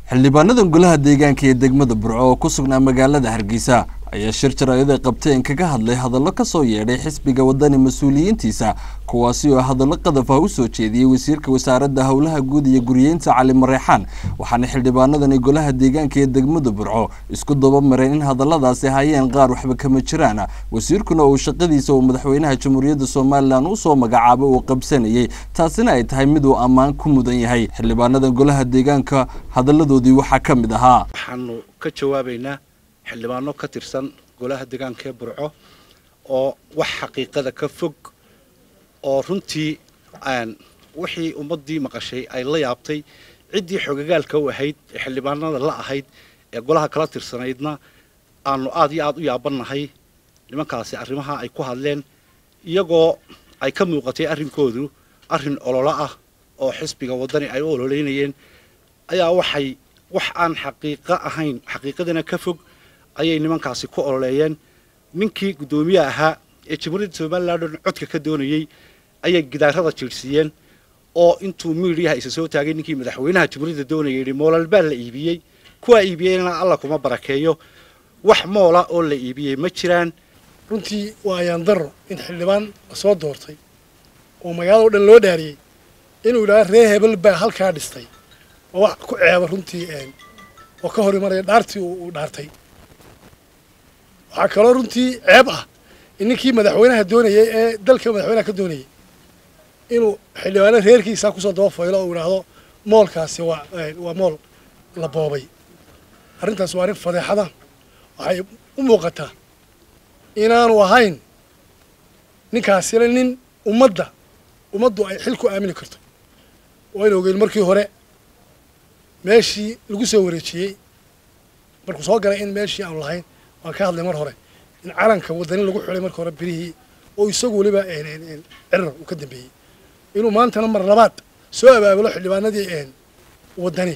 xildhibaanadan golaha deegaanka ee degmada burco oo ku sugnaa magaalada hargeysa ayaa shir jaraayad ay qabteen kaga hadlay hadallo ka soo yeedhay xisbiga wadani mas-uuliyiintiisa kuwaasi oo hadallo qadaf ah u soo jeediyey wasiirka wasaaradda howlaha guud iyo guriyeynta cali mareexaan waxaana xildhibaanadani golaha deegaanka ee degmada burco isku daba mareen in hadalladaasi hayeen qaar waxba kama jiraan wasiirkuna uu shaqadiisa uu madaxweynaha jamhuuriyadda somalilan usoo magacaabay uu qabsanayey taasina ay tahay mid uu ammaan ku mudan yahay xildhibaanadan golaha deegaanka hadalladoodii waxaa ka mid ahaa waxaanu ka jawaabaynaa xildhibaano ka tirsan golaha deegaanka ee burco oo wax xaqiiqada ka fog oo runtii wixii ummaddii maqashay ay la yaabtay ciddii xogagaalka u ahayd ee xildhibaanada la ahayd ee golaha kala tirsanaydna aanu aad iyo aad u yaabannahay nimankaasi arrimaha ay ku hadleen iyagoo ay ka muuqatay arrinkoodu arrin ololo ah oo xisbiga waddani ay u ololeynayeen ayaa waxay wax aan xaqiiqo ahayn xaqiiqadana ka fog ayay nimankaasi ku ololeeyeen ninkii guddoomiye ahaa ee jamhuuriyadda somalilan dhan codka ka doonayey ayay gidaarada jiirsiiyeen oo intuu miidhiyaha isa soo taagay ninkii madaxweynaha jamhuuriyadda doonaya yidhi moolal baa la iibiyey kuwaa iibiyeyna alla kuma barakeeyo wax moola oo la iibiyey ma jiraan runtii waa ayaan darro in xildhibaan la soo doortay oo magaalada o dhan loo dhaariyey inuu yidhaha ree hebel baa halkaa dhistay oo wax ku ceeba runtii oo ka hor imanaya dhaartii uu dhaartay waxaa kaloo runtii ceeb ah in ninkii madaxweynaha doonayay ee dalka madaxweynaha ka doonayay inuu xildhibaano reerkiisa kusoo daba faylo oo yidhaahdo moolkaasi waa waa mool la boobay arrintaas waa arrin fadeexada waxay u muuqataa inaanu ahayn ninkaasina nin ummadda ummaddu ay xil ku aamini karto wayna ogeyn markii hore meeshii lagu soo wareejiyey markuu soo galay in meeshii aanu lahayn waan ka hadlay mar hore in calanka wadani lagu xulay marka hore birihii oo isagu weliba cirar uu ka dambeeyey inuu maantana mar labaad soo abaabulo xildhibaanadii wadani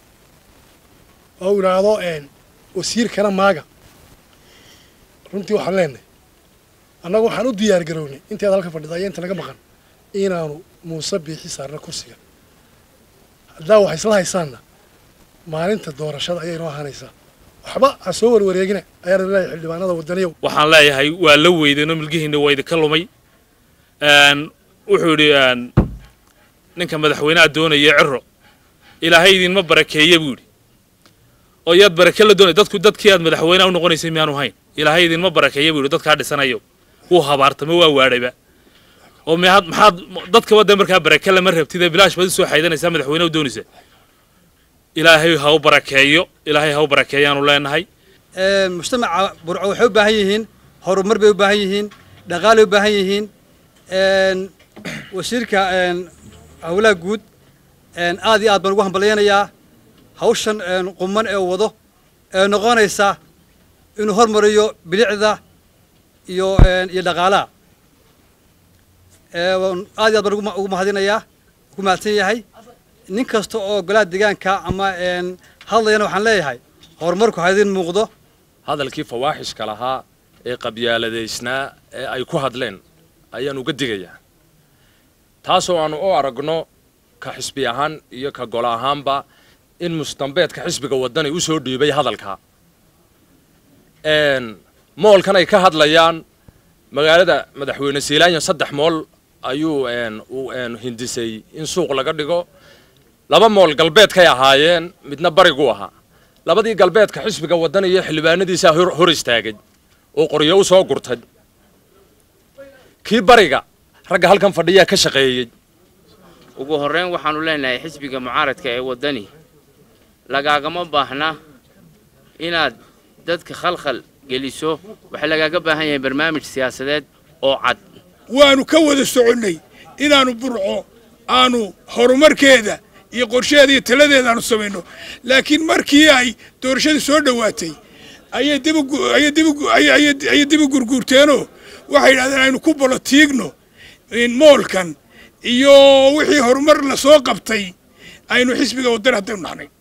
oo uu yidhaahdo wasiirkana maaga runtii waxaan leenahay annagu waxaan u diyaar garownay inteeda halka fadhida aya inta naga maqan inaanu muuse biixi saarna kursiga haddaa wax isla haysaanna maalinta doorashada ayay noo ahaanaysaa waxba ha soo warwareegina ayaan leeyahay xildhibaanada wadaniyow waxaan leeyahay waa la weydeenoo milgihiina waa idinka lumay wuxuu yidhi ninka madaxweynaha doonaya ciro ilaahay idinma barakeeye buu yidhi oo yaad barake la doonay dadku dadkii aad madaxweynaha u noqonaysay miyaanu hayn ilaahay idinma barakeeye buu yidhi dadkaa dhisanayo wuu habaartama waa waadhayba oo maxaad maxaad dadka wadda markaa barake lama rabtid bilaash baad usoo xaydanaysaa madaxweyne u doonaysa ilaahay ha u barakeeyo ilaahay ha u barakeeyaanu leenahay mujtamaca burco waxay u baahan yihiin horumar bay u baahan yihiin dhaqaalay u baahan yihiin wasiirka howlaha guud aad iyo aad baan ugu hambalyaynayaa hawshan quman ee wado ee noqonaysa inuu hormariyo bilicda iyo iyo dhaqaalaha aad iyo aad baan ugu mahadinayaa ugu mahadsan yahay nin kasta oo golaha deegaanka ama hadlayana waxaan leeyahay horumarku ha idin muuqdo hadalkii fawaaxishka lahaa ee qabyaaladeysnaa ee ay ku hadleen ayaan uga digayaa taasoo aanu u aragno ka xisbi ahaan iyo ka golo ahaanba in mustambeedka xisbiga waddani u soo dhiibay hadalka moolkan ay ka hadlayaan magaalada madaxweyne siilaanyo saddex mool ayuu uu hindisay in suuq laga dhigo laba mool galbeedkay ahaayeen midna barigu ahaa labadii galbeedka xisbiga waddani iyo xildhibaanadiisaa hor istaagay oo qoryo u soo gurtay kii bariga ragga halkan fadhiyaa ka shaqeeyey ugu horrayn waxaannu leenahay xisbiga mucaaradka ee waddani lagaagama baahna inaad dadka khalkhal geliso waxaa lagaaga baahan yahay barnaamij siyaasadeed oo cad waannu ka wada soconnay inaannu burco aanu horumarkeeda iyo qorsheeda iyo taladeeda aanu samayno laakiin markii ay doorashadii soo dhowaatay ayay dibayay dibu gurguurteenoo waxay yidhahdeen aynu ku bolotiigno moolkan iyo wixii horumar la soo qabtay aynu xisbiga waddani haddaynu nahnay